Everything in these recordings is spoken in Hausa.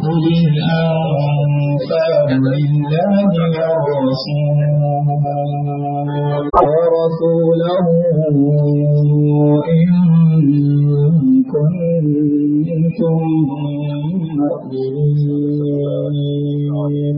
قل الأنفال لله والرسول ورسوله إن كنتم مؤمنين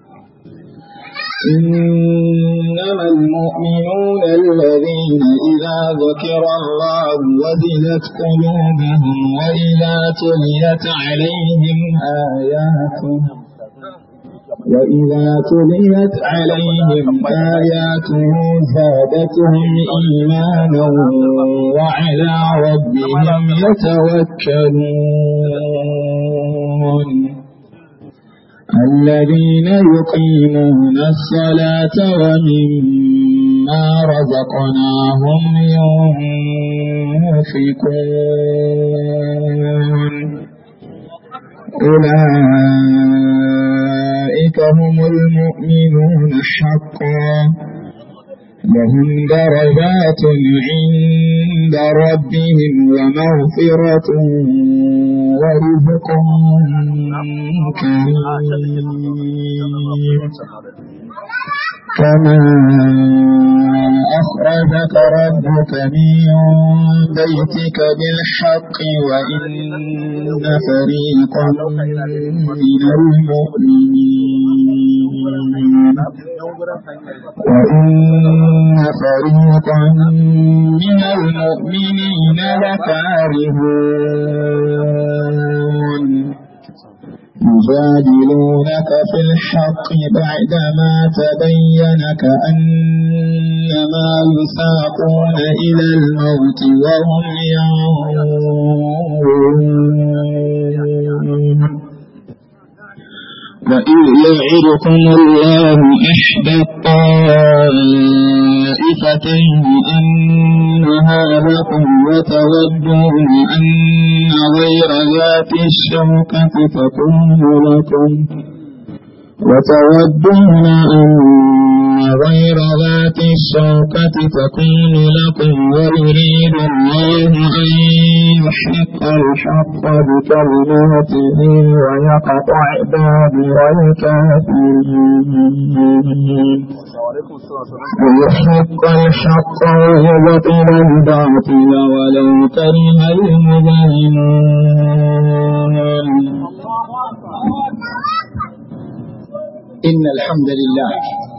إنما المؤمنون الذين إذا ذكر الله وزلت قلوبهم وإذا تليت عليهم آياته وإذا تليت عليهم آياته زادتهم إيمانا وعلى ربهم يتوكلون الذين يقيمون الصلاة ومما رزقناهم ينفقون أولئك هم المؤمنون حقا لهم درجات عند ربهم ومغفرة ورزق كريم كما أخرجك ربك من بيتك بالحق وإن فريقا من المؤمنين وإن فريقا من المؤمنين لكارهون يجادلونك في الحق بعدما تبين كأنما يساقون إلى الموت وهم ينظرون وإذ يعدكم الله إحدى الطائفتين أنها لكم وتودون أن غير ذات الشوكة تكون لكم وتودون أن غير ذات الشوكة تكون لكم ويريد الله أن يحق الحق بكلماته ويقطع دابر الكافرين ويحق الحق ويبطل الباطل ولو كره المجرمون إن الحمد لله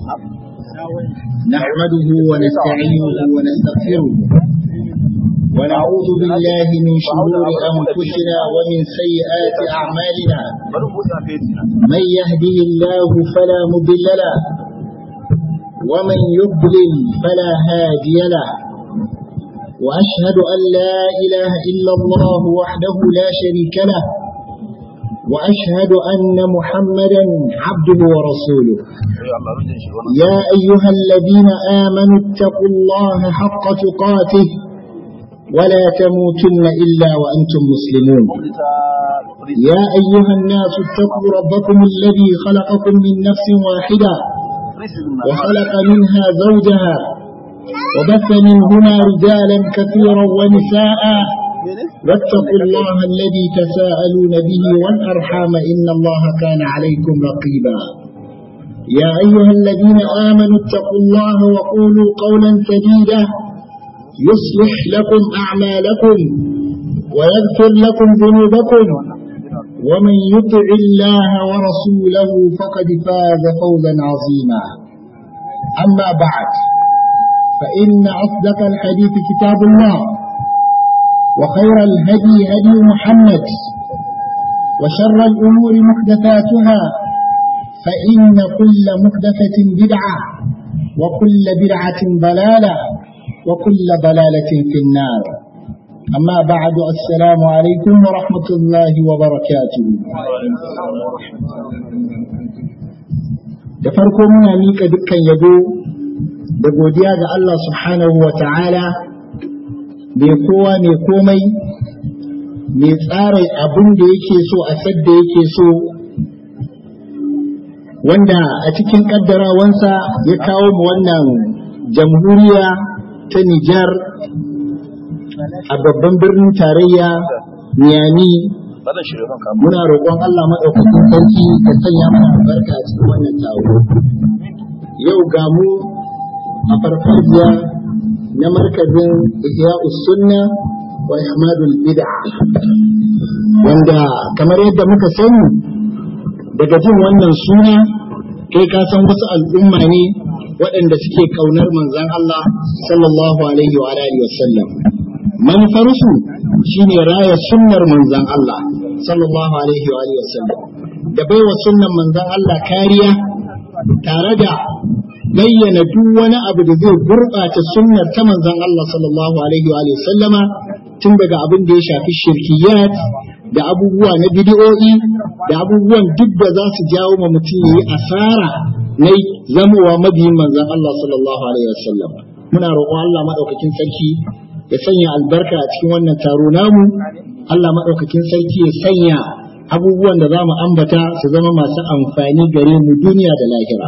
نحمده ونستعينه ونستغفره ونعوذ بالله من شرور أنفسنا ومن سيئات أعمالنا من يهدي الله فلا مضل له ومن يضلل فلا هادي له وأشهد أن لا إله إلا الله وحده لا شريك له وأشهد أن محمدا عبده ورسوله يا أيها الذين آمنوا اتقوا الله حق تقاته ولا تموتن إلا وأنتم مسلمون يا أيها الناس اتقوا ربكم الذي خلقكم من نفس واحدة وخلق منها زوجها وبث منهما رجالا كثيرا ونساء واتقوا الله الذي تساءلون به والأرحام إن الله كان عليكم رقيبا يا أيها الذين آمنوا اتقوا الله وقولوا قولا سديدا يصلح لكم أعمالكم ويغفر لكم ذنوبكم ومن يطع الله ورسوله فقد فاز فوزا عظيما أما بعد فإن أصدق الحديث كتاب الله وخير الهدي هدي محمد وشر الأمور محدثاتها فإن كل محدثة بدعة وكل بدعة ضلالة وكل ضلالة في النار أما بعد السلام عليكم ورحمة الله وبركاته da farko muna miƙa dukkan yabo da godiya ga Allah subhanahu wa ta'ala mai kowa mai komai mai tsara abin da yake so a sadda yake so wanda a cikin ƙaddarawansa ya kawo mu wannan jamhuriya ta Nijar a babban birnin tarayya Niyami ba zan shirya zan kama muna roƙon Allah maɗaukakin sarki ya sanya mana albarka a cikin wannan taro yau ga mu a farfajiya na markazin ihya sunna wa ihmadul bid'a wanda kamar yadda muka sani daga jin wannan suna kai ka san wasu al'umma ne waɗanda suke ƙaunar manzon Allah sallallahu alaihi wa alihi wasallam manufarsu shine raya sunnar manzon Allah sallallahu alaihi wa alihi wasallam da baiwa sunnan manzon Allah kariya tare da bayyana duk wani abu da zai gurɓata sunnar ta manzon Allah sallallahu alaihi wa alihi sallama tun daga abin da ya shafi shirkiyat da abubuwa na bidiyo'i da abubuwan duk da za su jawo ma mutum yi asara na zamowa mabiyin manzon Allah sallallahu alaihi wasallam muna roƙon Allah madaukakin sarki ya sanya albarka a cikin wannan taro namu Allah madaukakin sarki ya sanya abubuwan da za mu ambata su zama masu amfani gare mu duniya da lahira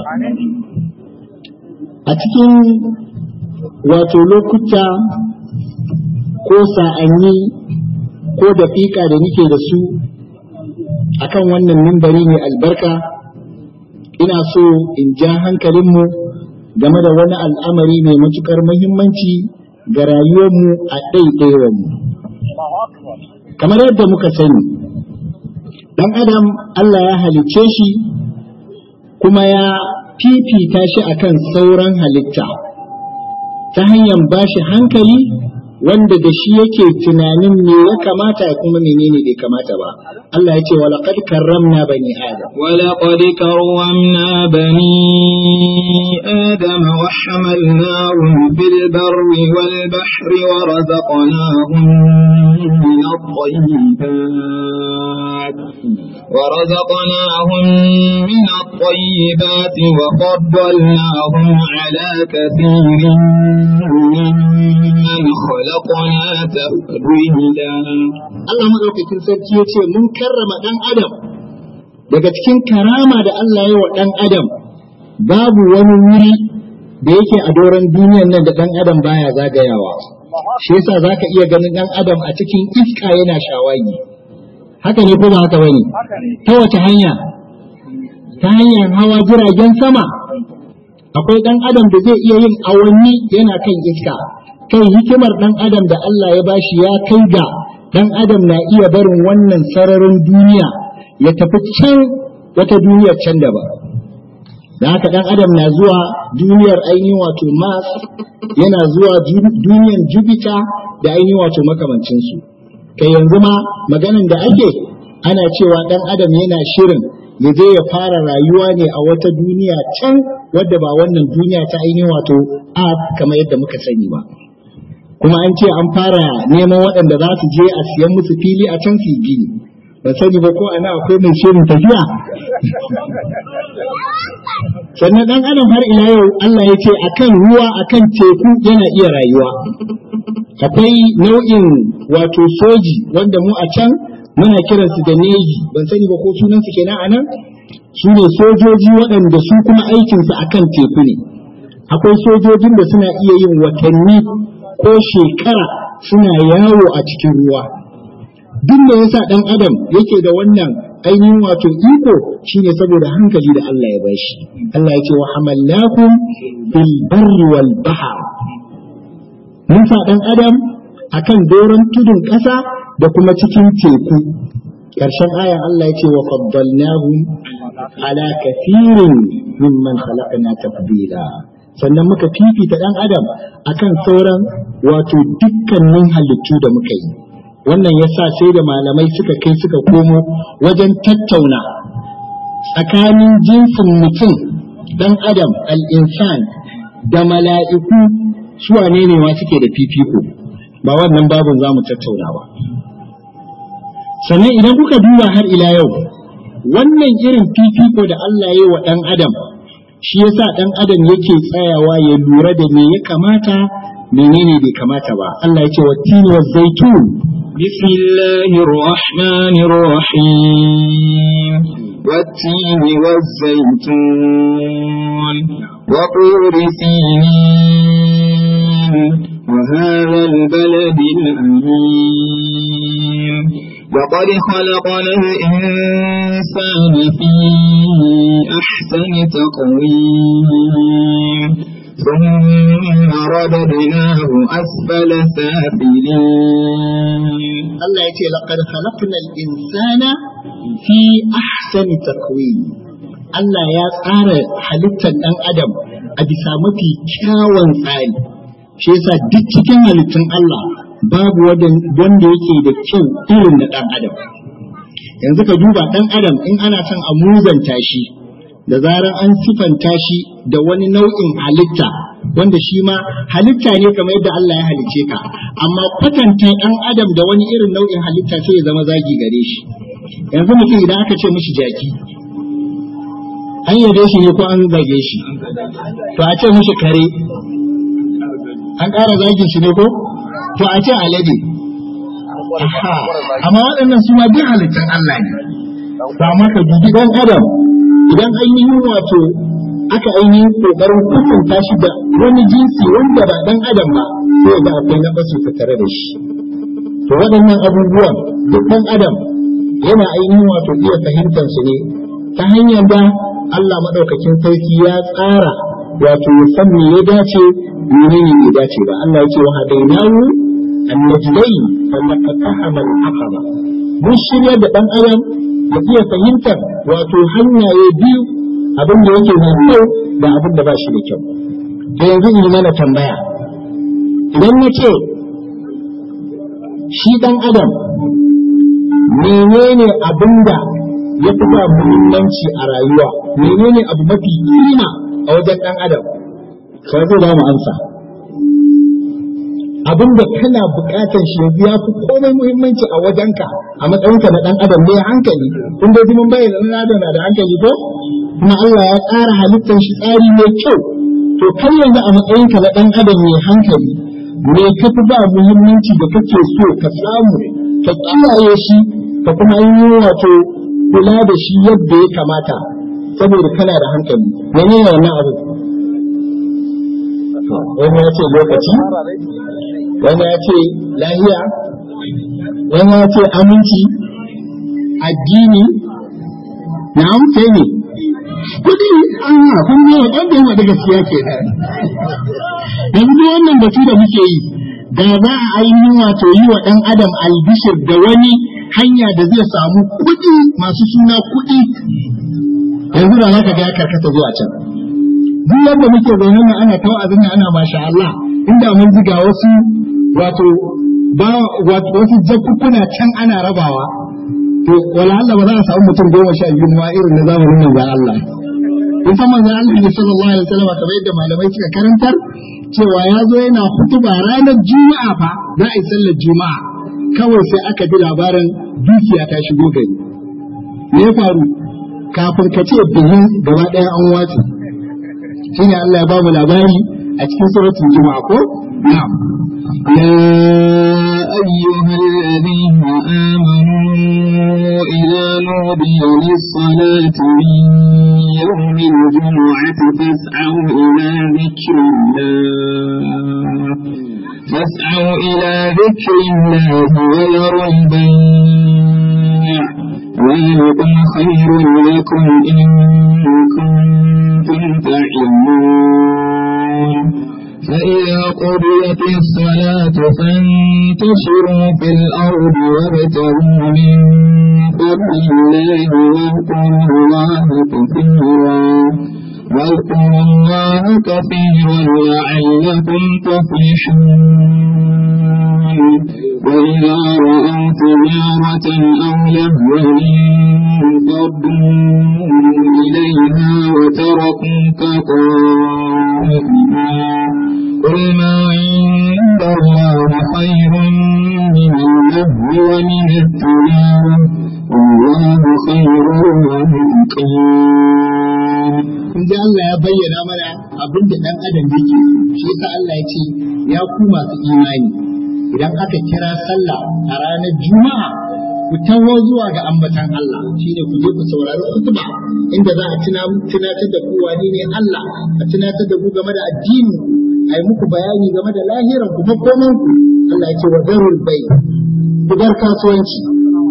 a cikin wato lokuta ko sa'anni ko daƙiƙa da nike da su akan wannan mimbari mai albarka ina so in ja hankalinmu game da wani al'amari mai matuƙar muhimmanci ga rayuwarmu a ɗaiɗaiwarmu kamar yadda muka sani ɗan adam Allah ya halicce shi kuma ya fifita shi akan sauran halitta ta hanyar bashi hankali wanda da shi yake tunanin me ya kamata kuma menene bai kamata ba Allah ya ce wa laqad karramna bani adam ولقد كرمنا بني آدم وحملناهم في البر والبحر ورزقناهم من الطيبات ورزقناهم من الطيبات وفضلناهم على كثير ممن خلقنا تفضيلا Allah madaukakin sarki ya ce mun karrama dan adam daga cikin karama da Allah ya wa dan adam babu wani wuri da yake a doron duniyan nan da dan adam baya zagayawa shi yasa zaka iya ganin dan adam a cikin iska yana shawagi haka ne ko ba haka bane ta wace hanya ta hanyar hawa jiragen sama akwai dan adam da zai iya yin awanni yana kan iska kai hikimar dan adam da Allah ya bashi ya kai ga dan adam na iya barin wannan sararin duniya ya tafi can wata duniyar can da ba da haka dan adam na zuwa duniyar ainihin wato mars yana zuwa duniyar jupiter da ainihin wato makamancinsu kai yanzu ma maganan da ake ana cewa dan adam yana shirin ya je ya fara rayuwa ne a wata duniya can wadda ba wannan duniya ta ainihin wato a kamar yadda muka sani ba kuma an ce an fara neman waɗanda za su je a siyan musu fili a can su gini ban sani ba ko ana akwai mai shirin tafiya sannan dan adam har ila yau Allah ya ce akan ruwa akan teku yana iya rayuwa akwai nau'in wato soji wanda mu a can muna kiransu da neji ban sani ba ko sunansu kenan a nan su ne sojoji waɗanda su kuma aikinsu akan teku ne akwai sojojin da suna iya yin watanni ko shekara suna yawo a cikin ruwa duk da yasa ɗan adam yake da wannan ainihin wato iko shine saboda hankali da Allah ya bashi Allah ya ce wa hamallakum fil barri wal bahr mun sa ɗan adam akan doron tudun ƙasa da kuma cikin teku ƙarshen ayan Allah ya ce wa faddalnahum ala kathirin mimman khalaqna tafdila sannan muka fifita ɗan adam akan sauran wato dukkanin halittu da muka yi wannan ya sa sai da malamai suka kai suka komo wajen tattauna tsakanin jinsin mutum ɗan adam al'insan da mala'iku su wane ne ma suke da fifiko ba wannan babin za mu tattauna ba sannan idan kuka duba har ila yau wannan irin fifiko da Allah ya yi wa ɗan adam shi yasa ɗan adam yake tsayawa ya lura da me ya kamata menene bai kamata ba Allah ya ce wa tini wa zaitun بسم الله الرحمن الرحيم والتين والزيتون وطور سينين وهذا البلد الأمين لقد خلقنا الإنسان في أحسن تقويم ثم رددناه أسفل سافلين Allah ya ce laqad khalaqna al-insana fi ahsani takwim Allah ya tsara halittar ɗan adam a bisa mafi kyawun tsari shi yasa duk cikin halittun Allah babu wanda yake da kyau irin na ɗan adam yanzu ka duba ɗan adam in ana son a muzanta shi da zarar an sifanta shi da wani nau'in halitta wanda shi ma halitta ne kamar yadda Allah ya halice ka amma kwatanta ɗan adam da wani irin nau'in halitta sai ya zama zagi gare shi yanzu mutum idan aka ce mishi jaki an yabe shi ne ko an zage shi to a ce mishi kare an ƙara zagin shi ne ko to a ce alade amma waɗannan su ma duk halittan Allah ne ba ma ka dubi ɗan adam idan ainihin wato aka ainihin ƙoƙarin kusanta shi da wani jinsi wanda ba ɗan adam ba sai ga akwai na basu tare da shi to waɗannan abubuwan duk ɗan adam yana ainihin wato iya fahimtar su ne ta hanyar da Allah maɗaukakin sarki ya tsara wato ya san me ya dace menene bai dace ba Allah ya ce wa hadainahu annajdain falaqataha al-aqaba mun shirya da ɗan adam ya iya fahimtar wato hanyaye biyu abin da yake mai kyau da abin da ba shi da kyau to yanzu in mana tambaya idan na ce shi ɗan adam menene abin da ya fi ba muhimmanci a rayuwa menene abu mafi kima a wajen ɗan adam sai zai ba mu amsa abin da kana buƙatar shi yanzu ya fi komai muhimmanci a wajenka a matsayinka na ɗan adam ne hankali kun dai mun bayyana ɗan adam na da hankali ko kuma Allah ya tsara halittar shi tsari mai kyau to kai yanzu a matsayinka na ɗan adam mai hankali me ka fi ba muhimmanci da kake so ka samu ka kiyaye shi ka kuma yi wato kula da shi yadda ya kamata saboda kana da hankali menene wannan abu wani ya ce lokaci wani ya ce lahiya wani ya ce aminci addini na amsa ne kudi an yi kun yi wanda yi wadda gaskiya ke yanzu wannan batu da muke yi da za a ainihin wato yi wa ɗan adam albishir da wani hanya da zai samu kuɗi masu suna kuɗi yanzu da haka ga ya karkata zuwa can duk yadda muke zaune nan ana tawa abin ana masha Allah inda mun ji ga wasu wato ba wato wasu jakkukuna can ana rabawa to wala Allah ba za a samu mutum goma sha biyu ma irin na zamanin manzon Allah in san manzon Allah ne sallallahu alaihi wasallam kamar yadda malamai suka karantar cewa ya zo yana hutuba ranar juma'a fa za a yi sallar juma'a kawai sai aka ji labarin dukiya ta shigo gari me ya faru kafin ka ce bihin gaba ɗaya an wace shine Allah ya ba mu labari a cikin suratul juma'a ko na'am يا أيها الذين آمنوا إذا نودي للصلاة من يوم الجمعة فاسعوا إلى ذكر الله فاسعوا إلى ذكر الله وذروا البيع ذلكم خير لكم إن كنتم تعلمون فإذا قضيت الصلاة فانتشروا في الأرض وابتغوا من فضل الله واذكروا الله كثيرا واذكروا الله كثيرا لعلكم تفلحون وإذا رأوا تجارة أو لهوا انفضوا إليها وتركوك قائما قل ما عند الله خير من اللهو ومن التجارة والله خير الرازقين kun ji Allah ya bayyana mana abin da ɗan adam yake shi yasa Allah ya ce ya ku masu imani idan aka kira sallah a ranar juma'a ku taho zuwa ga ambatan Allah shine ku je ku saurari khutba inda za a tunatar da ku wani ne Allah a tunatar da ku game da addini a yi muku bayani game da lahiran ku makoman ku Allah ya ce wa zarul bai ku bar kasuwanci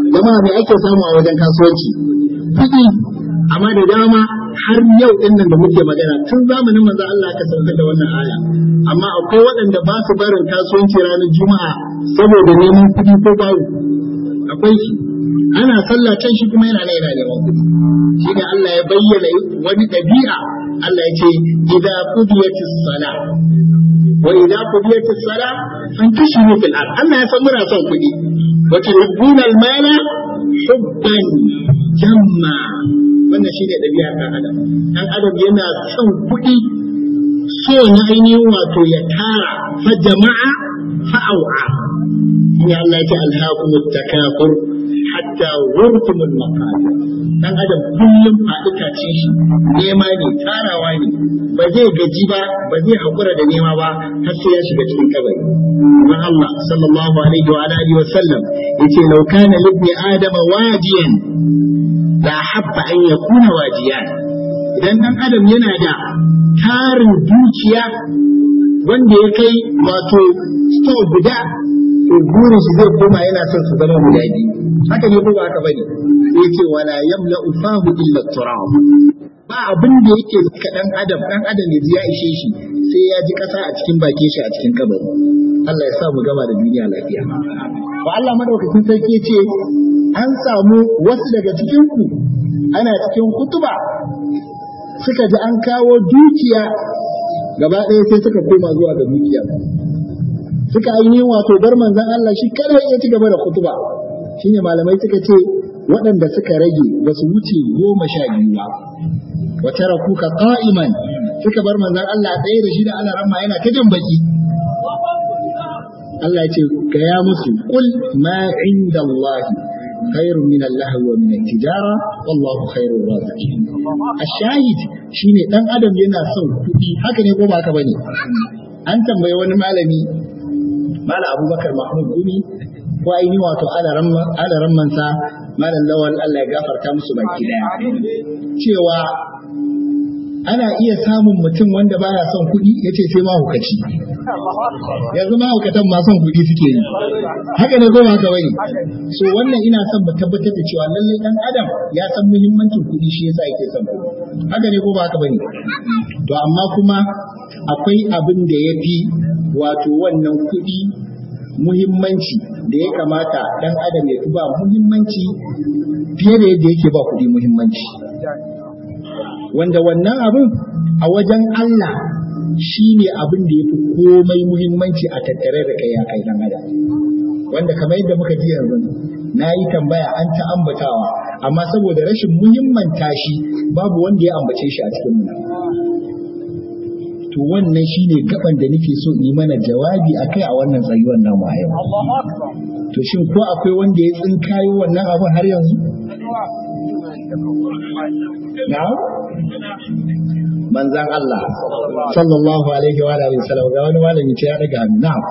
jama'a me ake samu a wajen kasuwanci kuɗi amma da dama har yau din nan da muke magana tun zamanin manzo Allah aka saukar da wannan aya amma akwai waɗanda ba su barin kasuwanci ranar juma'a saboda neman kuɗi ko babu akwai shi ana sallah can shi kuma yana yana neman kuɗi shi ne Allah ya bayyana wani ɗabi'a Allah ya ce idza qudiyatis salah wa idza qudiyatis salah fantashiru fil ard Allah ya san muna son kuɗi wa tuhibbuna al mala hubban jamma wannan shine ɗabi'ar ɗan adam ɗan adam yana son kuɗi so na ainihin wato ya tara fa jama'a fa au'a ne Allah ya ce alhaakum takafur hatta wurtumul maqabir dan adam kullum faɗi tace shi nema ne tarawa ne ba zai gaji ba ba zai hakura da nema ba har sai ya shiga cikin kabari kuma Allah sallallahu alaihi wa alihi wa sallam yace law kana libni adama wadiyan la habba an yakuna wadiyan idan dan adam yana da tarin dukiya wanda ya kai wato store guda to burin shi zai koma yana son su zama guda biyu haka ne ko ba haka bane sai ce wala yamla ufahu illa turab ba abin da yake zaka dan adam dan adam ne ya ishe shi sai ya ji kasa a cikin bakin shi a cikin kabari Allah ya sa mu gama da duniya lafiya ba Allah madaukakin sarki ce an samu wasu daga cikin ku ana cikin kutuba suka ji an kawo dukiya gaba ɗaya sai suka koma zuwa ga dukiya suka ainihin wato bar manzon Allah shi kada ya ci gaba da kutuba shine malamai suka ce waɗanda suka rage ba su wuce goma sha biyu ba wa tarakuka qa'iman suka bar manzon Allah ɗaya da shi da Allah ramma yana ta jan baki Allah ya ce gaya musu kul ma inda Allah khairun min Allah wa min tijara wallahu khairur raziqin ashahid shine dan adam yana son kuɗi haka ne ko ba haka bane an tambayi wani malami mala abubakar mahmud gumi ko aini wato alaran mansa malam lawal Allah ya gafarta musu baki daya cewa ana iya samun mutum wanda baya son kuɗi ya ce sai mahukaci yanzu mahukatan ma son kuɗi suke yi haka ne ko haka bane so wannan ina son mu tabbatar da cewa lallai dan adam ya san muhimmancin kuɗi shi yasa yake son kuɗi haka ne ko ba haka bane to amma kuma akwai abin da ya fi wato wannan kuɗi muhimmanci da ya kamata ɗan adam ya fi ba muhimmanci fiye da yadda yake ba kuɗi muhimmanci wanda wannan abin a wajen Allah shi ne abin da ya fi komai muhimmanci a tattare da kai ya kai ɗan adam wanda kamar yadda muka ji yanzu na yi tambaya an ta ambatawa amma saboda rashin muhimmanta shi babu wanda ya ambace shi a cikin mu to wannan shine gaban da nake so yi mana jawabi akai a wannan tsayuwar namu a yau to shin ko akwai wanda ya tsinkayo wannan abin har yanzu na'am manzan Allah sallallahu alaihi wa alihi wasallam ga wani malami ce ya daga hannu na'am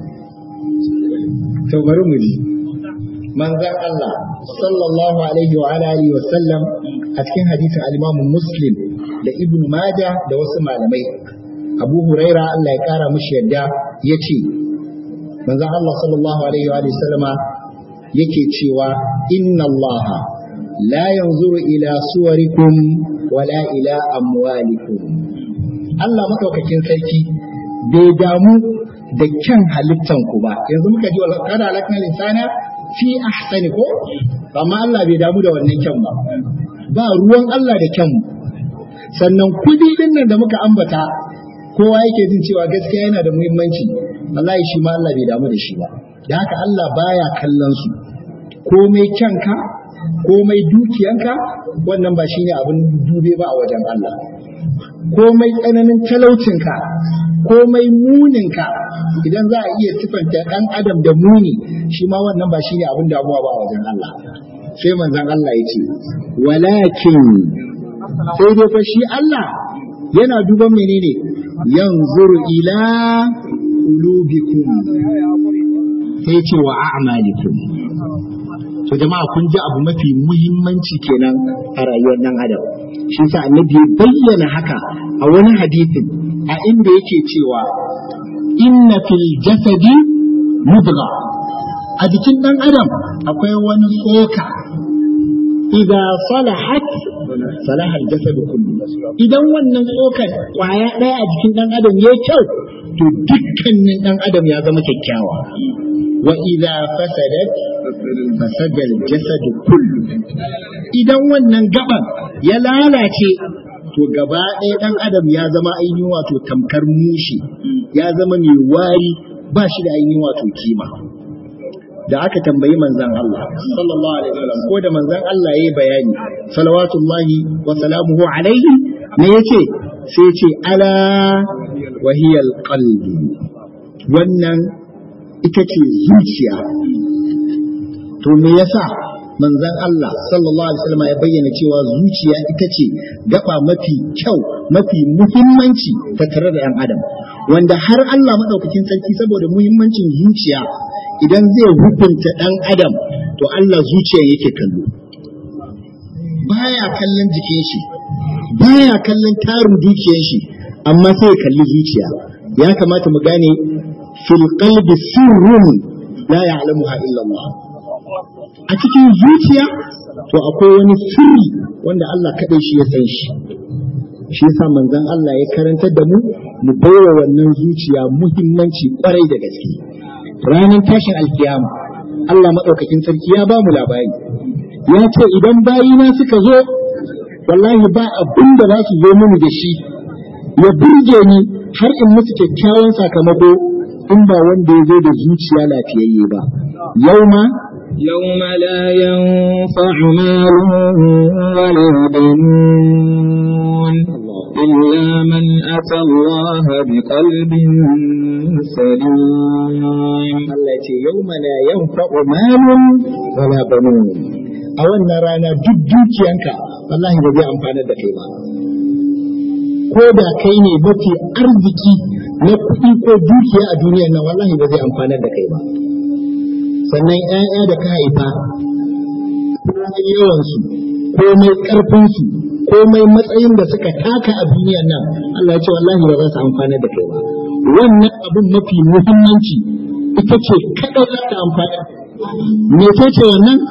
to bari mu ji manzan Allah sallallahu alaihi wa alihi wasallam a cikin hadisin al-Imam Muslim da Ibn Majah da wasu malamai Abu Huraira Allah ya kara mishi yadda yace manzan Allah sallallahu alaihi wa alihi sallama yake cewa inna Allah la yanzuru ila suwarikum wala ila amwalikum Allah madaukakin sarki bai damu da kyan halittan ku ba yanzu muka ji kada halakna insana fi ahsani ko amma Allah bai damu da wannan kyan ba ba ruwan Allah da kyan sannan kudi din nan da muka ambata kowa yake jin cewa gaskiya yana da muhimmanci wallahi shi ma Allah bai damu da shi ba da haka Allah baya kallon su komai kyanka komai dukiyanka wannan ba shine abin dube ba a wajen Allah komai tsananin talaucinka komai muninka idan za a iya sifanta ɗan adam da muni shi ma wannan ba shine abin damuwa ba a wajen Allah sai manzon Allah ya ce walakin sai dai fa shi Allah yana duban menene yanzuru ila qulubikum sai ce wa a'malikum to jama'a kun ji abu mafi muhimmanci kenan a rayuwar nan adam shi sa annabi ya bayyana haka a wani hadisin a inda yake cewa inna fil jasadi mudgha a jikin ɗan adam akwai wani tsoka idza salahat salaha al-jasad kullu idan wannan tsokar kwaya ɗaya a jikin ɗan adam ya kyau to dukkanin ɗan adam ya zama kyakkyawa wa idza fasadat fasada al-jasad kullu idan wannan gaban ya lalace to gaba ɗaya ɗan adam ya zama ainihin wato tamkar mushi ya zama mai wari ba shi da ainihin wato kima da aka tambayi manzan Allah sallallahu alaihi wasallam ko da manzan Allah yayi bayani salawatullahi wa salamuhu alaihi me yace sai yace ala wa hiya alqalbi wannan ita ce zuciya to me yasa manzan Allah sallallahu alaihi wasallam ya bayyana cewa zuciya ita ce gaba mafi kyau mafi muhimmanci tattare da 'yan adam wanda har Allah madaukakin sarki saboda muhimmancin zuciya idan zai hukunta ɗan adam to Allah zuciya yake kallo baya kallon jikin shi baya kallon tarin dukiyar shi amma sai kalli zuciya ya kamata mu gane fil qalbi sirrun la ya'lamuha illa Allah a cikin zuciya to akwai wani sirri wanda Allah kaɗai shi ya san shi shi yasa manzon Allah ya karantar da mu mu baiwa wannan zuciya muhimmanci kwarai da gaske ranar tashin alkiyama Allah maɗaukakin sarki ya ba mu labari ya ce idan bayina suka zo wallahi ba abin da za su zo mini da shi ya burge ni har in musu kyakkyawan sakamako in ba wanda ya zo da zuciya lafiyayye ba yau ma يوم لا ينفع مال ولا بنون إلا من أتى الله بقلب سليم Allah ya ce yau mana yan malun wala banun a wannan rana duk dukiyanka wallahi ba zai amfanar da kai ba ko da kai ne mafi arziki na kuɗi ko dukiya a duniyar nan wallahi ba zai amfanar da kai ba sannan 'ya'ya da ka haifa komai yawansu komai ƙarfinsu komai matsayin da suka taka a duniyar nan Allah ya ce wallahi ba za su amfanar da kai ba wannan abin mafi muhimmanci ita ce kaɗai za ta amfana me ce wannan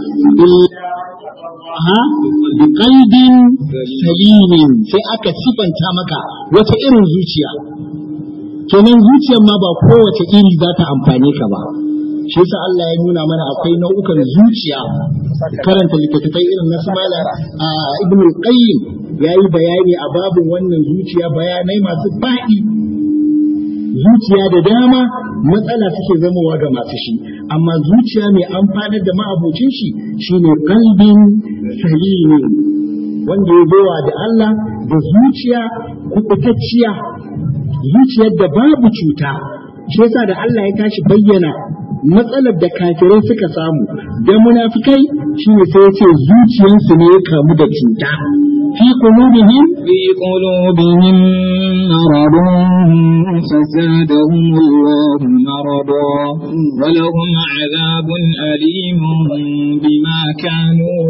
ha bi qalbin salimin sai aka sifanta maka wata irin zuciya kenan zuciyar ma ba kowace iri za ta amfane ka ba shi yasa Allah ya nuna mana akwai nau'ukan zuciya karanta littattafai irin na su mala ibn al-qayyim yayi bayani a babin wannan zuciya bayanai masu faɗi zuciya da dama matsala suke zamowa ga masu shi amma zuciya mai amfanar da ma'abocin shi shine kalbin salimi wanda ya zowa da Allah da zuciya kubutacciya zuciyar da babu cuta shi yasa da Allah ya tashi bayyana matsalar da kafirai suka samu da munafikai shine sai ya ce zuciyarsu ne ya kamu da cuta fi qulubihim في قلوبهم مرض فزادهم الله مرضا ولهم عذاب أليم بما كانوا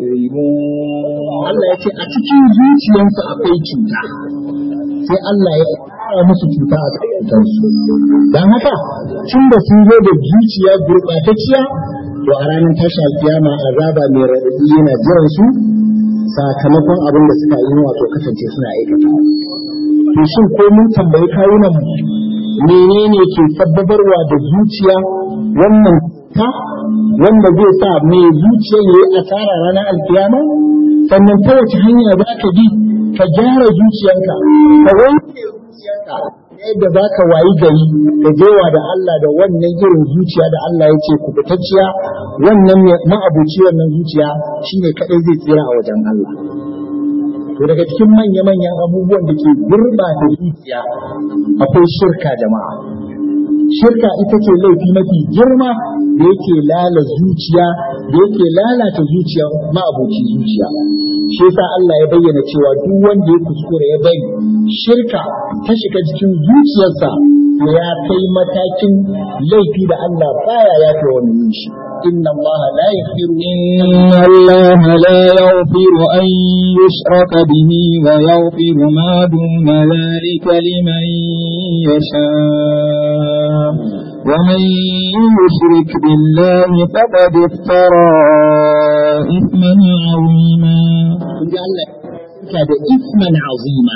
يكذبون Allah ya ce a cikin zuciyarsu akwai cuta sai Allah ya ƙara musu cuta a kansu don haka tun da sun zo da zuciya gurɓatacciya to a ranar tashi alkiyama azaba mai raɗaɗi yana jiran su sakamakon abin da suka yi wato kasance suna aikata to shin ko mun tambayi kawunan mu menene ke sabbabarwa da zuciya wannan ta wanda zai sa mai zuciya ya yi asara ranar alkiyama sannan ta wace hanya za ka bi ka gyara zuciyanka ka wanke zuciyanka yadda za ka wayi gari ka jewa da Allah da wannan irin zuciya da Allah ya ce kubutacciya wannan ma'abuci wannan zuciya shine kadai zai tsira a wajen Allah to daga cikin manya-manyan abubuwan da ke gurɓata zuciya akwai shirka jama'a shirka ita ce laifi mafi girma da yake lala zuciya da yake lalata zuciya ma'abuci zuciya shi yasa Allah ya bayyana cewa duk wanda ya kuskura ya bari shirka ta shiga cikin zuciyarsa to ya kai matakin laifi da Allah baya yafe wani yin shi inna Allah la yaghfiru إن الله لا يغفر أن يشرك به ويغفر ما دون ذلك لمن يشاء ومن يشرك بالله فقد افترى إثما عظيما kun ji Allah ya da isman azima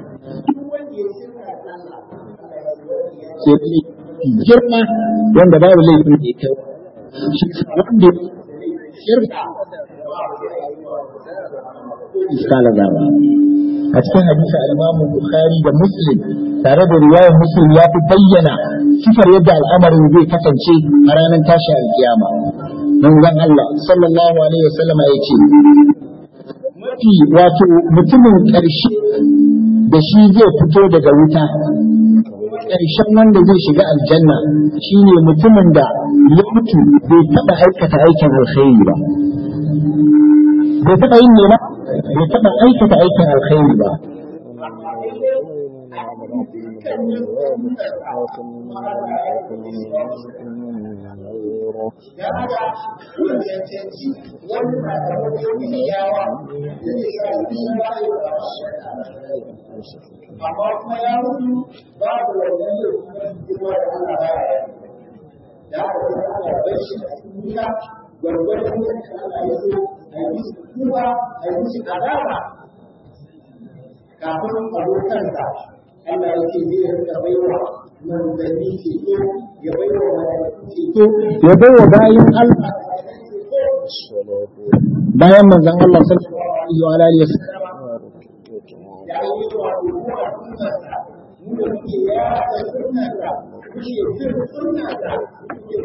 ke girma wanda babu laifin da ya kai shi wanda shirka iskala zaba a cikin hadisi al-Imam Bukhari da Muslim tare da riwayar Muslim ya fi bayyana sifar yadda al'amarin zai kasance a ranar tashi alkiyama manzon Allah sallallahu alaihi wasallam ya ce mafi wato mutumin ƙarshe da shi zai fito daga wuta ƙarshen wanda zai shiga aljanna shine mutumin da ya mutu bai taɓa aikata aikin alkhairi ba bai taɓa yin nema bai taɓa aikata aikin alkhairi ba amma kuma ya mutu babu wannan yau kuma da Allah baya da haka sai Allah bai shi a cikin wuta gwargwadon yadda Allah ya so a yi musu kuma a yi musu azaba kafin abokansa Allah ya ce zai rinka baiwa manzanni ceto ya baiwa mala'iku ceto ya baiwa bayan Allah bayan manzon Allah sallallahu alaihi wa sallam da yi wa kuma sunnarsa mu da muke yada sunnarsa muke bin sunnarsa muke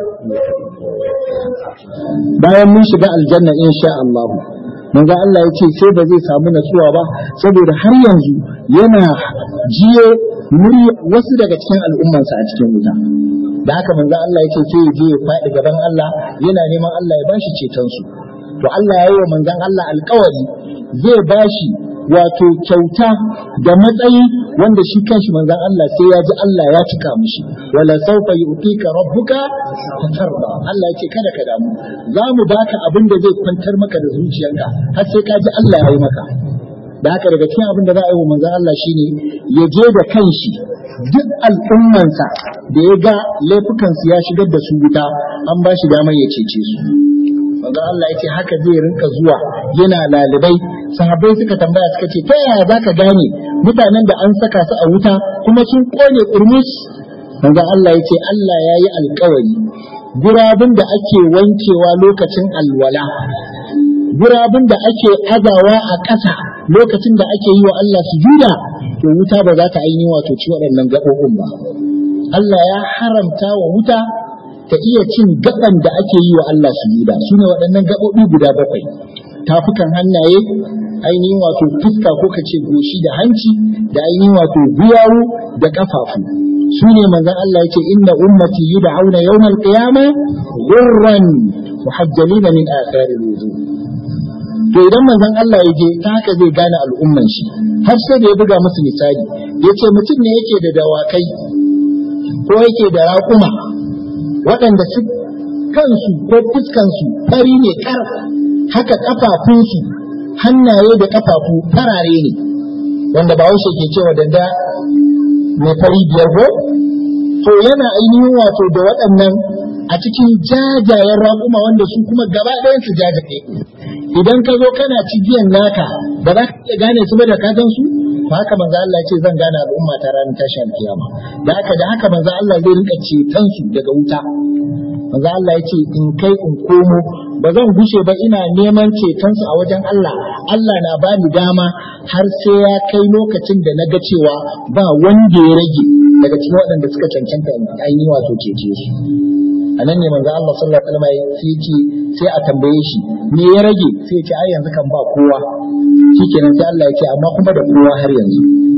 kokarin bayan mun shiga aljanna insha Allah manzo Allah ya ce sai ba zai samu natsuwa ba saboda har yanzu yana jiye murya wasu daga cikin al'ummansa a cikin wuta da haka manzo Allah ya ce sai ya je ya faɗi gaban Allah yana neman Allah ya bashi ceton su to Allah ya yi wa manzon Allah alƙawari zai bashi wato kyauta da matsayi wanda shi kanshi manzon Allah sai ya ji Allah ya cika mishi wala sawfa yu'tika rabbuka fatarda Allah ya ce kada ka damu za mu baka abin da zai kwantar maka da zuciyanka har sai ka ji Allah ya yi maka da haka daga cikin abin da za a yi wa manzon Allah shine ya je da kanshi duk al'ummansa da ya ga laifukansu ya shigar da su wuta an ba shi damar ya cece su manzo Allah ya ce haka zai rinka zuwa yana lalibai sahabbai suka tambaya suka ce ta yaya zaka gane mutanen da an saka su a wuta kuma sun kone kurmus manzo Allah ya ce Allah ya yi alkawari gurabun da ake wankewa lokacin alwala gurabun da ake azawa a ƙasa lokacin da ake yi wa Allah sujuda to wuta ba za ta ainihin wato ci waɗannan gaɓoɓin ba Allah ya haramta wa wuta ta iya cin gaban da ake yi wa Allah sujuda su ne waɗannan gaɓoɓi guda bakwai tafukan hannaye ainihin wato fuska ko kace goshi da hanci da ainihin wato guyawu da ƙafafu su ne manzon Allah yake inna ummati yud'auna yawmal qiyamah ghurran muhajjalina min athari wudu to idan manzon Allah ya je ta haka zai gane al'umman shi har sai da ya buga musu misali yace mutum ne yake da dawakai ko yake da raƙuma waɗanda su kansu ko fuskansu fari ne kar haka ƙafafunsu hannaye da ƙafafu farare ne wanda ba ke cewa danda mai fari biyar ko to yana ainihin wato da waɗannan a cikin jajayen raƙuma wanda su kuma gaba ɗayan su jajaye idan ka zo kana cibiyan naka ba za ka iya gane su ba da ka gan su to haka manzo Allah ya ce zan gane al'umma ta ranar tashin kiyama da haka da haka manzo Allah zai rinka ceton su daga wuta manzo Allah ya ce in kai in komo ba zan gushe ba ina neman ceton su a wajen Allah Allah na ba ni dama har sai ya kai lokacin da na ga cewa ba wanda ya rage daga cikin waɗanda suka cancanta ainihin wato cece su a nan ne manzo Allah sallallahu alaihi wasallam sai ce sai a tambaye shi me ya rage sai ya ce ai yanzu kan ba kowa shikenan sai Allah ya ce amma kuma da kowa har yanzu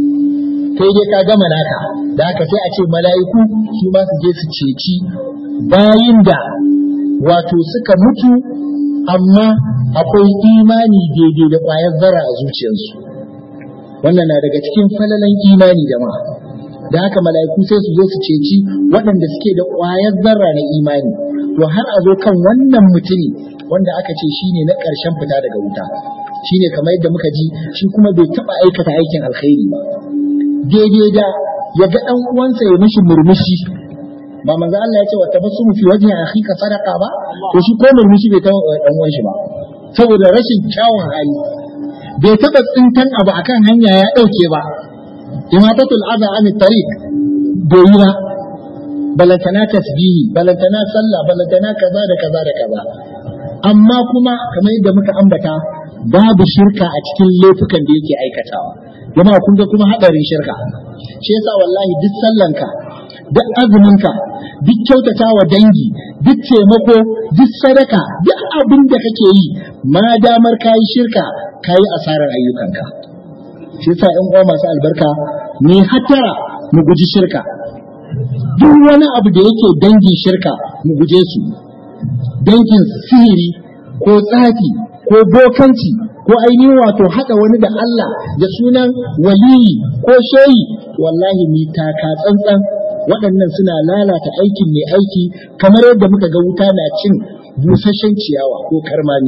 kai dai ka gama naka da haka sai a ce mala'iku su ma su je su ceci bayin da wato suka mutu amma akwai imani daidai da ƙwayar zara a zuciyarsu wannan na daga cikin falalan imani jama'a da haka mala'iku sai su zo su ceci waɗanda suke da ƙwayar zarra na imani to har a zo kan wannan mutumi wanda aka ce shine na ƙarshen fita daga wuta shine kamar yadda muka ji shi kuma bai taɓa aikata aikin alkhairi ba daidai da ya ga ɗan uwansa ya mishi murmushi ba manzo Allah ya ce wa tabassumu fi wajhi akhika sadaqa ba to shi ko murmushi bai taɓa dan uwan shi ba saboda rashin kyawun hali bai taɓa tsintan abu akan hanya ya ɗauke ba imatatul adha an tariq bai yi ba balantana tasbihi balantana sallah balantana kaza da kaza da kaza amma kuma kamar yadda muka ambata babu shirka a cikin laifukan da yake aikatawa jama'a kun ga kuma hadarin shirka shi yasa wallahi duk sallanka duk azuminka duk kyautata wa dangi duk taimako duk sadaka duk abin da kake yi ma damar kayi shirka kayi asarar ayyukanka shi yasa ƴan uwa masu albarka ni hatara mu guji shirka duk wani abu da yake dangin shirka mu guje su dangin sihiri ko tsafi ko bokanci ko ainihin wato haɗa wani da Allah da sunan waliyi ko shehi wallahi mi taka tsantsan waɗannan suna lalata aikin mai aiki kamar yadda muka ga wuta na cin busasshen ciyawa ko karmami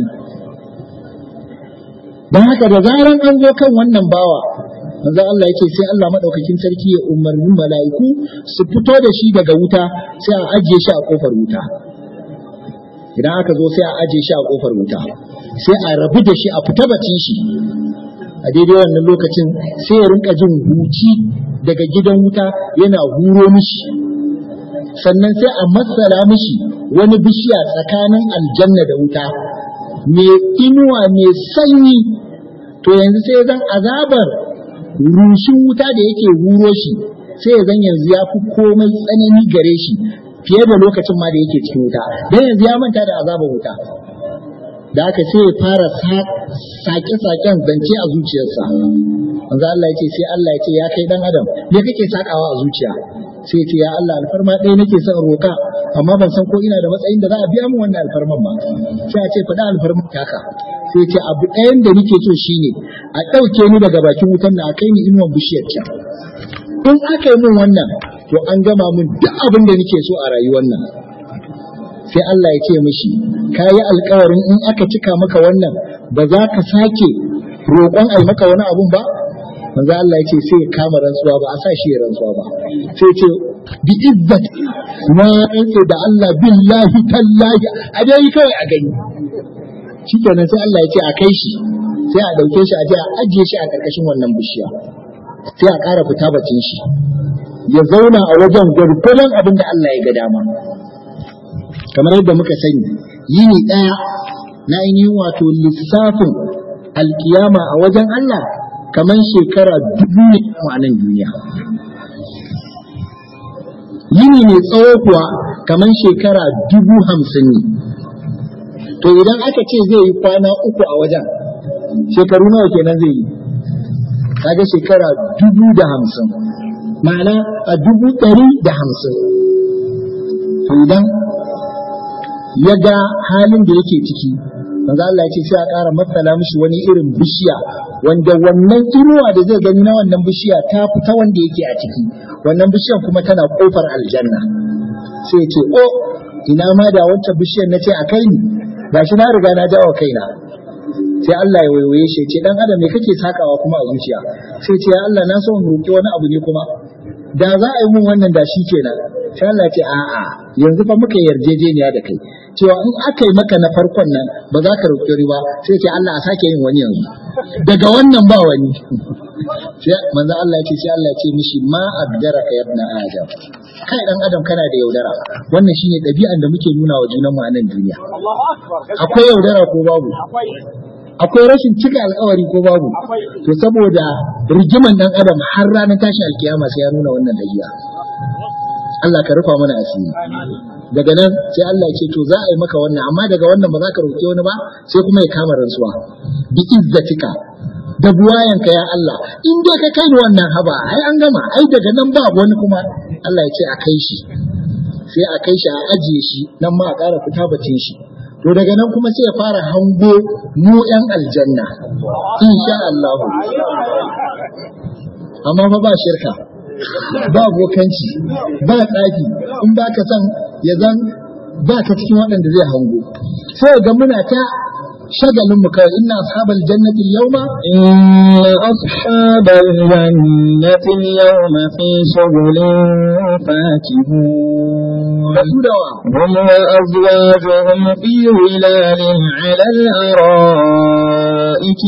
don haka da zaran an zo kan wannan bawa manzo Allah yake sai Allah madaukakin sarki ya umarni mala'iku su fito da shi daga wuta sai a ajiye shi a kofar wuta idan aka zo sai a ajiye shi a kofar wuta sai a rabu da shi a fita bacin shi a daidai wannan lokacin sai ya rinka jin huci daga gidan wuta yana huro mishi sannan sai a matsala mishi wani bishiya tsakanin aljanna da wuta mai inuwa mai sanyi to yanzu sai zan azabar rushin wuta da yake huro shi sai ya zan yanzu ya fi komai tsanani gare shi fiye da lokacin ma da yake cikin wuta don yanzu ya manta da azabar wuta da aka sai ya fara sake-saken zance a zuciyarsa manzo Allah ya ce sai Allah ya ce ya kai dan adam me kake sakawa a zuciya sai ce ya Allah alfarma ɗaya nake son roka amma ban san ko ina da matsayin da za a biya min wannan alfarman ba sai a ce faɗa alfarman taka sai ce abu ɗayan da nake so shine a ɗauke ni daga bakin wutan na a kai ni inuwan bishiyar can in aka yi min wannan to an gama min duk abin da nake so a rayuwar nan sai Allah ya ce mishi ka yi alkawarin in aka cika maka wannan ba za ka sake roƙon ai maka wani abun ba manzo Allah ya ce sai ya kama rantsuwa ba a sa shi ya rantsuwa ba sai ce bi izzat na rantsa da Allah billahi tallahi a dai kawai a gani shikenan sai Allah ya ce a kai shi sai a dauke shi a je a ajiye shi a karkashin wannan bishiya sai a ƙara fita bacin shi ya zauna a wajen gwargwadon abin da Allah ya ga dama kamar yadda muka sani yini ɗaya na ainihin wato lissafin alkiyama a wajen Allah kamar shekara dubu ne a nan duniya yini mai tsawo kuwa kamar shekara dubu hamsin ne to idan aka ce zai yi kwana uku a wajen shekaru nawa kenan zai yi kaga shekara dubu da hamsin ma'ana a dubu ɗari da hamsin to idan ya ga halin da yake ciki manzo Allah ya ce sai a ƙara matsala mishi wani irin bishiya wanda wannan inuwa da zai gani na wannan bishiya ta fita wanda yake a ciki wannan bishiyar kuma tana kofar aljanna sai ya ce o ina ma da wancan bishiyar na ce a kai ni gashi na riga na jawo kaina sai Allah ya waiwaye shi ce dan adam me kake sakawa kuma a zuciya sai ce ya Allah na so in roki wani abu ne kuma da za a yi mun wannan da shi kenan sai Allah ce a'a yanzu fa muka yarjejeniya da kai cewa in aka yi maka na farkon nan ba za ka roƙi riba sai ce Allah a sake yin wani yanzu daga wannan ba wani sai manzo Allah ce sai Allah ce mishi ma abdara ka yabna adam kai dan adam kana da yaudara wannan shine ɗabi'an da muke nuna wa junan mu a nan duniya akwai yaudara ko babu akwai rashin cika alkawari ko babu to saboda rigiman dan adam har ranar tashin alkiyama sai ya nuna wannan dabi'a Allah ka rufa mana asiri daga nan sai Allah ya ce to za a yi maka wannan amma daga wannan ba za ka roƙi wani ba sai kuma ya kama rantsuwa bi izzatika da buwayanka ya Allah in dai ka kai wannan haba ai an gama ai daga nan ba wani kuma Allah ya ce a kai shi sai a kai shi a ajiye shi nan ma a ƙara fita bacin shi to daga nan kuma sai ya fara hango mu yan aljanna insha Allah amma fa ba shirka ba bokanci ba tsafi in ba ka san ya zan ba ka cikin waɗanda zai hango sai ga muna ta shagalin mu kai inna ashabal jannati yawma إن أصحاب الجنة اليوم في شغل فاكهون basudawa هم وأزواجهم في ظلال على الأرائك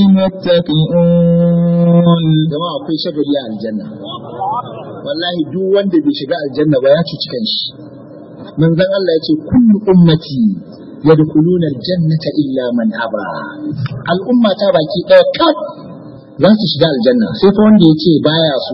متكئون jama'a akwai shagali a aljanna wallahi duk wanda bai shiga aljanna ba ya cuci kanshi manzon Allah ya ce kullu ummati yadkhuluna aljannata illa man aba al'umma ta baki ɗaya kaf za su shiga aljanna sai fa wanda ya ce baya so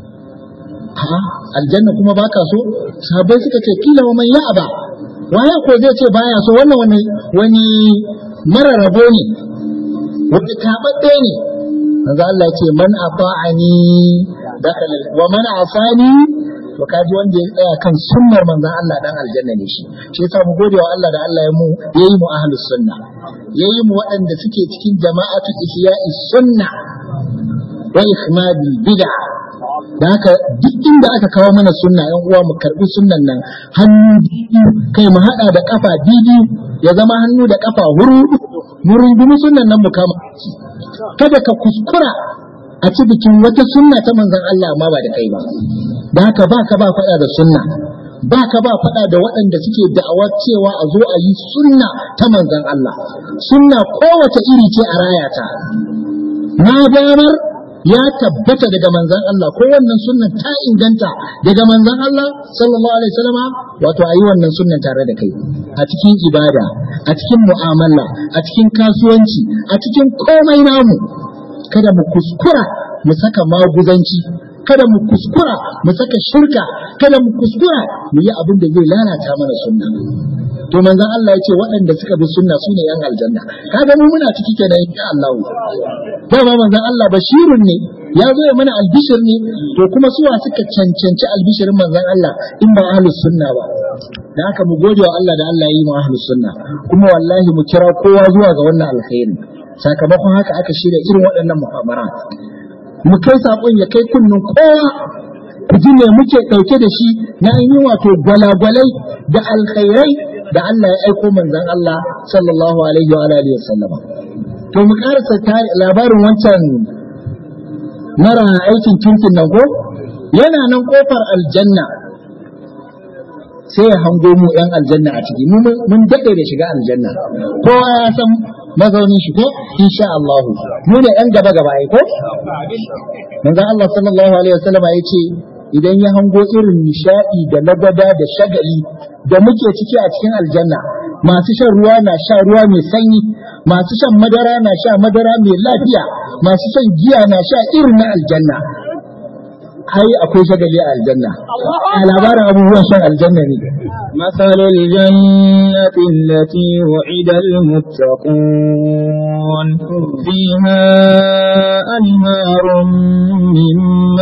ha aljanna kuma baka so sahabbai suka ce kila wa man ya aba waye ko zai ce baya so wannan wani wani mara rabo ne wani taɓaɓɓe ne manzo Allah ya ce man ata'ani dakhala wa man asani to kaji wanda ya tsaya kan sunnar manzon Allah dan aljanna ne shi shi yasa mu gode wa Allah da Allah ya mu yayi mu ahlus sunna yayi mu waɗanda suke cikin jama'atu ihya'i sunna wa ihmadil bid'a da haka duk inda aka kawo mana sunna yan uwa mu karbi sunnan nan hannu biyu kai mu hada da kafa biyu ya zama hannu da kafa huru mu rungumi sunnan nan mu kama kada ka kuskura a ci bikin wata sunna ta manzon Allah amma ba da kai ba da haka ba ka ba faɗa da sunna ba ka ba faɗa da waɗanda suke da'awar cewa a zo a yi sunna ta manzon Allah sunna kowace iri ce a rayata na damar ya tabbata daga manzon Allah ko wannan sunnan ta inganta daga manzon Allah sallallahu alaihi wasallama wato ayi wannan sunnan tare da kai a cikin ibada a cikin mu'amala a cikin kasuwanci a cikin komai namu kada mu kuskura mu saka maguzanci kada mu kuskura mu saka shirka kada mu kuskura mu yi abin da zai lalata mana sunna to manzon Allah ya ce waɗanda suka bi sunna su ne yan aljanna kaga mu muna ciki kenan insha Allah dama manzon Allah bashirun ne ya zo ya mana albishir ne to kuma suwa suka cancanci albishirin manzon Allah in ba ahlus sunna ba da haka mu gode wa Allah da Allah ya yi mu ahlus sunna kuma wallahi mu kira kowa zuwa ga wannan alkhairi sakamakon haka aka shirya irin waɗannan muhamarat mu kai saƙon ya kai kunnen kowa ku ji me muke ɗauke da shi na yi wato gwalagwalai da alkhairai da Allah ya aiko manzon Allah sallallahu alaihi wa alihi wasallama to mu karasa labarin wancan mara aikin kirkin nan ko yana nan kofar aljanna sai ya hango mu yan aljanna a ciki mun daɗe da shiga aljanna kowa ya san mazaunin shi ko insha Allah mu ne yan gaba gaba ai ko manzon Allah sallallahu alaihi wasallam ya ce idan ya hango irin nishadi da lagwada da shagali da muke ciki a cikin aljanna masu shan ruwa na sha ruwa mai sanyi masu shan madara na sha madara mai lafiya masu shan giya na sha irin na aljanna ai akwai shagali a aljanna a labarin abubuwan shan aljanna ne مثل الجنة التي وعد المتقون فيها أنهار من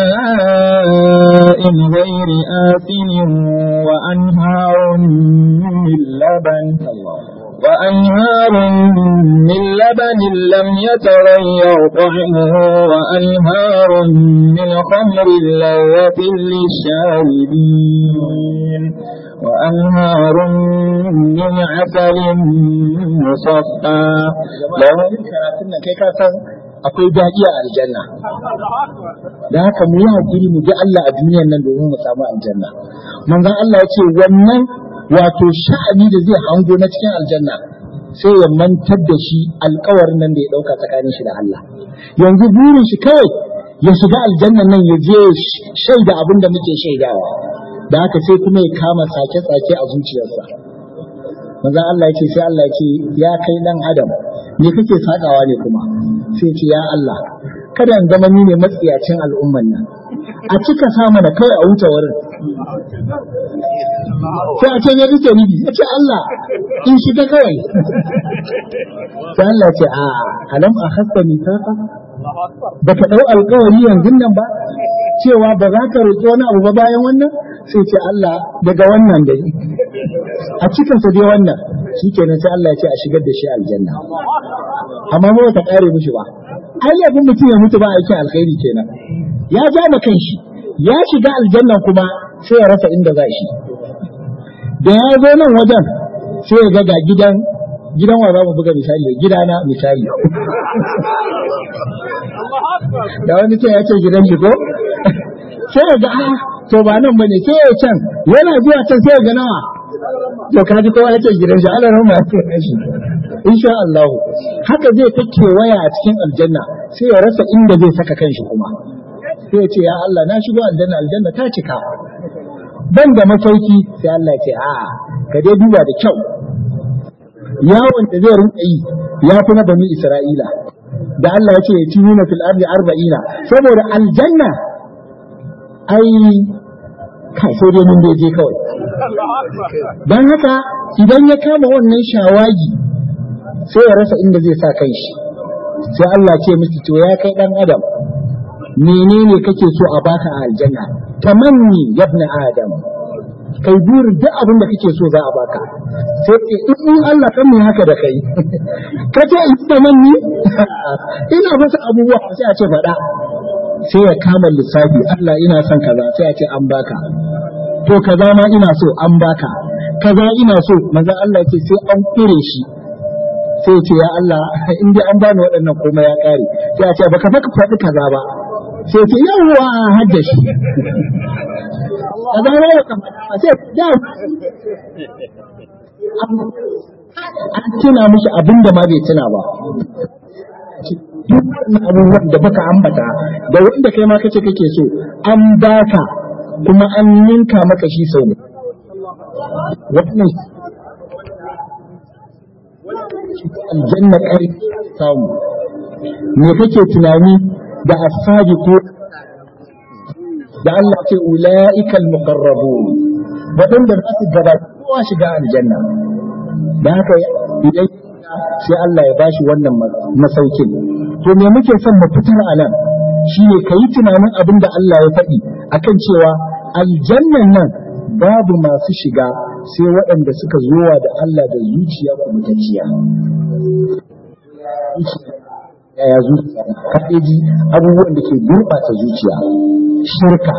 ماء غير آثم وأنهار من لبن وأنهار من لبن لم يتغير طعمه وأنهار من خمر لذة للشاربين وأنهار من عسل مصفى لهم akwai daɗi a aljanna da haka mu yi hakuri mu ji Allah a duniyan nan domin mu samu aljanna manzon Allah ya ce wannan wato sha'ani da zai hango na cikin aljanna sai ya mantar da shi alkawarin nan da ya ɗauka tsakanin shi da Allah yanzu burin shi kawai ya shiga aljannan nan ya je shaida abin da muke shaidawa da haka sai kuma ya kama sake-sake a zuciyarsa manzon Allah ya ce sai Allah ya ce ya kai dan adam me kake sakawa ne kuma sai ce ya Allah kada in zama ni ne matsiyacin al'umman nan a cika sa mana kawai a wuce wurin sai a ce ya rike ni ya ce Allah in shiga kawai sai Allah ce a alam a hasta mitaka ba ka ɗau alkawari yanzu nan ba cewa ba za ka roƙi wani abu ba bayan wannan sai ce Allah daga wannan dai a cikinsa dai wannan shi kenan sai Allah ya ce a shigar da shi aljanna amma ba ta ƙare mishi ba ai abin mutum ya mutu ba aikin alkhairi kenan ya ja da kanshi ya shiga aljanna kuma sai ya rasa inda za shi da ya zo nan wajen sai ya ga ga gidan gidan wa za mu buga misali da gidana misali da wani ce ya ce gidan shi ko sai ya ga ah to ba nan bane sai ya can yana zuwa can sai ya ga nawa to ka ji kowa ya ce gidan shi Allah rahma ya ce shi insha Allah haka zai ta kewaya a cikin aljanna sai ya rasa inda zai saka kanshi kuma sai ya ce ya Allah na shigo aljanna aljanna ta cika ban da masauki sai Allah ya ce a ka dai duba da kyau yawon da zai rinka yi ya fi na bani Isra'ila da Allah ya ce ya ci nuna fil ardi arba'ina saboda aljanna ai kai sai dai mun je kawai dan haka idan ya kama wannan shawagi sai ya rasa inda zai sa kanshi sai Allah ce miki to ya kai dan adam menene kake so a baka a aljanna tamanni yabna adam kai burin duk abin da kake so za a baka sai in Allah kan mai haka da kai ka ce in tamanni ina masa abubuwa sai a ce faɗa sai ya kama lissafi Allah ina son kaza sai a ce an baka to kaza ma ina so an baka kaza ina so manzon Allah ce sai an kure shi sai ce ya Allah in dai an bani waɗannan komai ya ƙare sai a ce baka faka faɗi kaza ba sai ce yawwa hadda shi kaza ne ka faɗa sai da an tuna mishi abin da ma bai tuna ba duk wannan abubuwan da baka ambata da wanda kai ma kace kake so an baka kuma an ninka maka shi sau ne wannan aljanna kai samu me kake tunani da ashabi ko da Allah ce ula'ikal muqarrabun wadanda za su gaba kowa shiga aljanna da haka idan sai Allah ya bashi wannan masaukin to me muke son mu fitar a nan shine kayi tunanin abin da Allah ya faɗi akan cewa aljannan nan babu masu shiga sai waɗanda suka zowa da Allah da zuciya kubutacciya yaya zuciya kaɗeji abubuwan da ke gurɓata zuciya shirka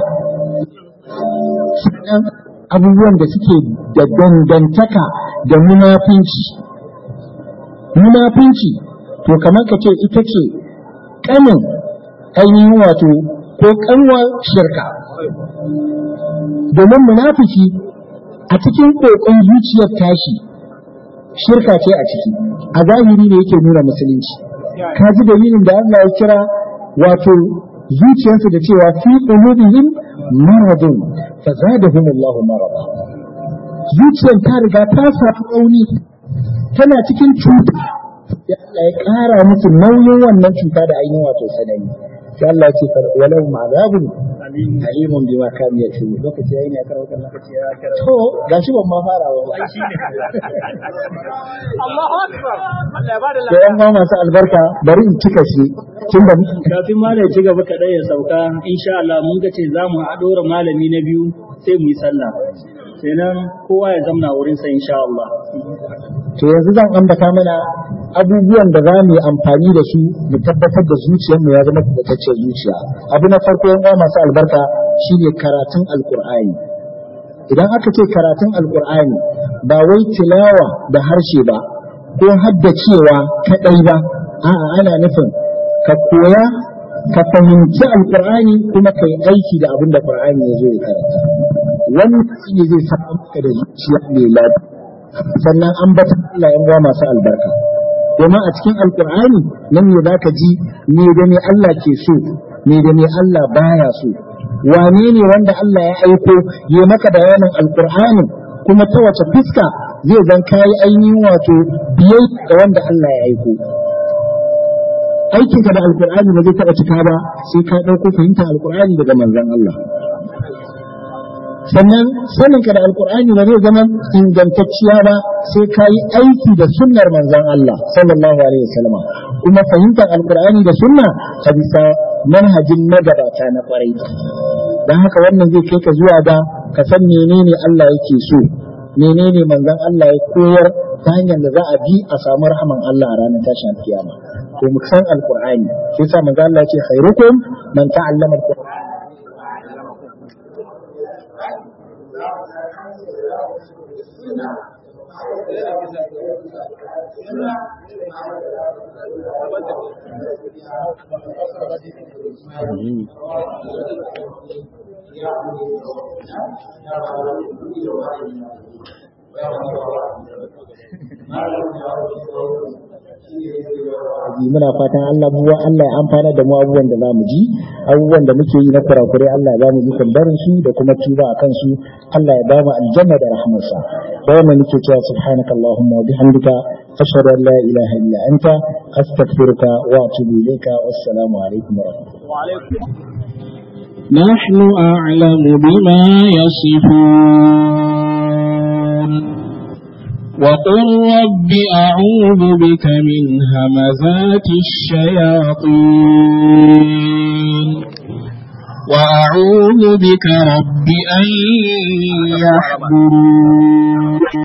sannan abubuwan da suke da dangantaka da munafinci munafinci to kamar ka ce ita ce ƙanin ainihin wato ko ƙanwar shirka domin munafiki a cikin ƙoƙon zuciyar tashi shirka ce a ciki a zahiri ne yake nuna musulunci ka ji dalilin da Allah ya kira wato zuciyarsu da cewa fi qulubihim maradun fa zadahum Allah marada zuciyar ta riga ta samu rauni tana cikin cuta sai Allah ya ƙara musu nauyin wannan cuta da ainihin wato sanani sai Allah ya ce walau ma'azabun alimun bima kam ya ce lokaci yayi ne a karɓar lokaci ya karɓar to gashi ban ma fara ba Allahu akbar Allah ya bada da yan ma masu albarka bari in cika shi tun da kafin malam ci gaba kaɗai ya sauka insha Allah mun ga ce za mu haɗora malami na biyu sai mu yi sallah kenan kowa ya zamna wurin sa insha Allah to yanzu zan ambata mana abubuwan da za mu yi amfani da su mu tabbatar da zuciyarmu ya zama kubatacciyar zuciya abu na farko yan uwa masu albarka shine karatun alkur'ani idan aka ce karatun alkur'ani ba wai tilawa da harshe ba ko haddacewa kadai ba a'a ana nufin ka koya ka fahimci alkur'ani kuma ka yi aiki da abin da qur'ani ya zo ya karanta wannan shine zai samu maka da zuciya mai lafiya sannan an bata Allah yan uwa masu albarka domin a cikin alkur'ani nan ne za ka ji me da me Allah ke so me da me Allah baya so wane ne wanda Allah ya aiko ya maka bayanin alkur'ani kuma ta wace fuska zai zan kayi ainihin wato biyai ga wanda Allah ya aiko aikinka da alkur'ani ba zai taɓa cika ba sai ka ɗauko fahimtar alkur'ani daga manzon Allah sannan saninka da alkur'ani ba zai zama ingantacciya ba sai ka yi aiki da sunnar manzon Allah sallallahu alaihi wasallam kuma fahimtar alkur'ani da sunna ta bisa manhajin magabata na kwarai don haka wannan zai kai ka zuwa da ka san menene Allah yake so menene manzon Allah ya koyar ta hanyar da za a bi a samu rahaman Allah a ranar tashin kiyama to mu san alkur'ani sai sa manzon Allah ya ce khairukum man ta'allama alkur'ani muna fatan Allah buwa Allah ya amfana da mu abubuwan da zamu ji abubuwan da muke yi na kurakurai Allah ya ba mu ikon barin su da kuma tuba a kansu Allah ya ba mu aljanna da rahmarsa da wannan muke cewa subhanaka allahumma wa bihamdika ashhadu an la ilaha illa anta astaghfiruka wa atubu ilayka wassalamu alaikum wa rahmatullahi نحن أعلم بما يصفون وقل رب أعوذ بك من همزات الشياطين وأعوذ بك رب أن يحضرون